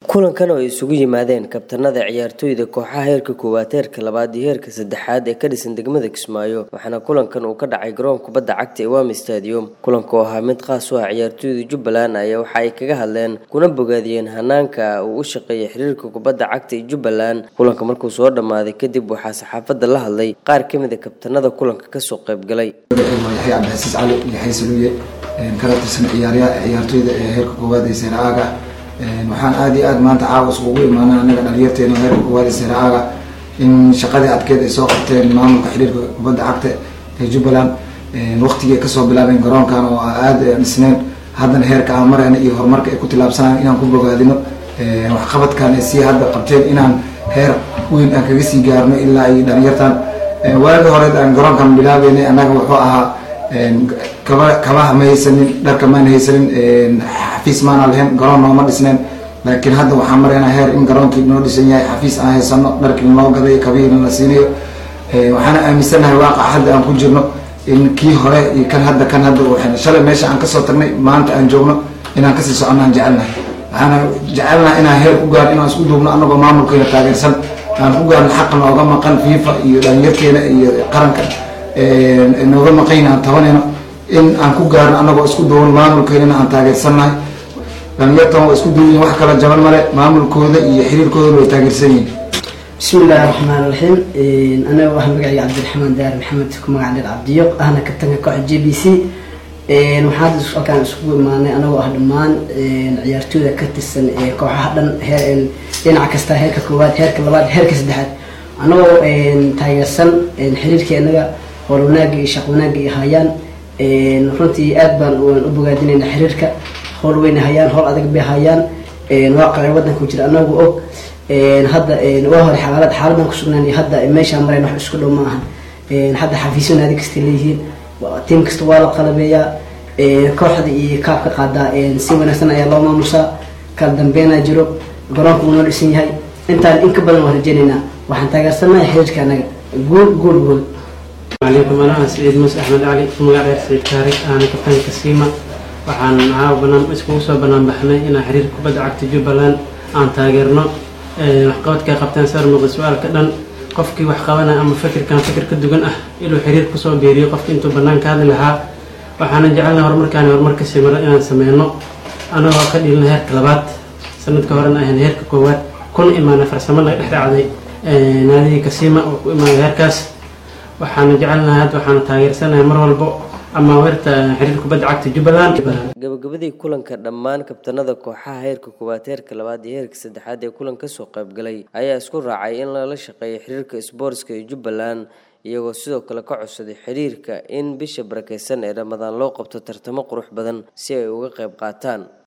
kulankan oo ay isugu yimaadeen kabtanada ciyaartooyda kooxaha heerka koowaad heerka labaad iyo heerka saddexaad ee ka dhisan degmada kismaayo waxaana kulankan uu ka dhacay garoonka kubadda cagta ee wami stadium kulanka oo ahaa mid qaas u ah ciyaartooyda jubbaland ayaa waxa ay kaga hadleen kuna bogaadiyeen hanaanka uu u shaqeeyay xiriirka kubadda cagta ee jubbaland kulanka markuu soo dhammaaday kadib waxaa saxaafadda la hadlay qaar ka mid a kabtanada kulanka kasoo qayb galay yaxya cabdixasiis cali yaxya saluuye kala tirsan ciyaartooyda ee heerka koowaad ee seera aaga waxaan aada iyo aad maanta caawa iskugu imaana anaga dhalinyarteena heerka koowaad ee seera aaga in shaqadii adkeed ay soo qabteen maamulka xiriirka kubadda cagta ee jubbaland waqtigii ay kasoo bilaabeen garoonkan oo aada dhisneen haddana heerka aan marayna iyo horumarka ay ku tilaabsanaan inaan ku bogaadino waxqabadkan ay sii hadda qabteen inaan heer weyn aan kaga sii gaarno ilaa iyo dhalinyartan waagi hore aan garoonkan bilaabeynay annaga wuxuu ahaa kaba kabaha ma haysanin dharka maan haysanin xafiis maana lahayn garoon nooma dhisneen laakiin hadda waxaan maraynaa heer in garoonkii noo dhisan yahay xafiis aan haysano dharkii noo gaday kabihiina la siinayo waxaana aaminsanahay waaqa hadda aan ku jirno in kii hore iyo kan hadda kan hadda waxayna shalay meesha aan kasoo tagnay maanta aan joogno inaan kasii soconaan jecelnahay waxaana jecelnaha inaan heer ku gaarno inaan isku duubno anagoo maamulkeena taageersan aan ku gaarno xaqa nooga maqan fifa iyo dhalinyarkeena iyo qaranka nooga maqayn aan tabanayno in aan ku gaarno anagoo isku duuban maamulkeynana aan taageersannahay dhalinyartan waa isku duubayin wax kala jaban male maamulkooda iyo xiriirkoodana way taageersan yihin bismi illaahi raxmaan raxiim anaga waxaa magacayga cabdiraxmaan daar maxamed ku magac dheer cabdiyo ahna kabtanka kooxa j b c waxaan hadda halkaan isugu imaanay anagoo ah dhammaan ciyaartooyda ka tirsan kooxaha dhan heer dhinaca kasta heerka koowaad heerka labaad heerka saddexaad anagoo taageersan xiriirka inaga howl wanaaga iyo shaq wanaaga iyo hayaan runtii aad baan u bogaadinayna xiriirka howl weyna hayaan howl adag bay hayaan waaqicii wadanka jira anagu og hadda waa hore xaalad xaaladan kusugnaan iyo hadda meeshaan marayn wax isku dhow ma ahan hadda xafiisyo naadi kasta leeyihiin tiim kasta waa la qalabeeyaa kooxda iyo kaabka qaadaa si wanaagsan ayaa loo maamusaa kala dambeynaa jiro garoonka uu noo dhisan yahay intaan in ka badan waan rajeynaynaa waxaan taageersanahay xiriirka anaga guul guul guul عليكم أنا سعيد موسى أحمد علي مقعد سعيد كاري أنا كابتن كسيمة waxaan caawa banaan iskugu soo banaan baxnay inaan xiriirka kubadda cagta jubbaland aan taageerno waxqabadka qabteen sar muuqda su-aalka dhan qofkii wax qabanaya ama fikirkan fikir ka dugan ah inuu xiriir kusoo beeriyo qofkii intuu bannaan ka hadli lahaa waxaana jecelnahay horumarkaan horumar ka simiro inaan sameyno anagoo ka dhilina heerka labaad sanadka horena ahayn heerka koowaad kuna imaanay farsamo naga dhex dhacday naadihii kasiima oo ku imaaday heerkaas waxaana jecelnahay hadda waxaana taageersanahay mar walbo ama weerta xiriirka kubadda cagta jubbaland gabagabadii kulanka dhammaan kabtanada kooxaha heerka koowaad heerka labaad iyo heerka saddexaad ee kulan kasoo qayb galay ayaa isku raacay in lala shaqeeyo xiriirka sboortska ee jubbaland iyagoo sidoo kale ka codsaday xiriirka in bisha barakeysan ee ramadaan loo qabto tartamo qurux badan si ay uga qayb qaataan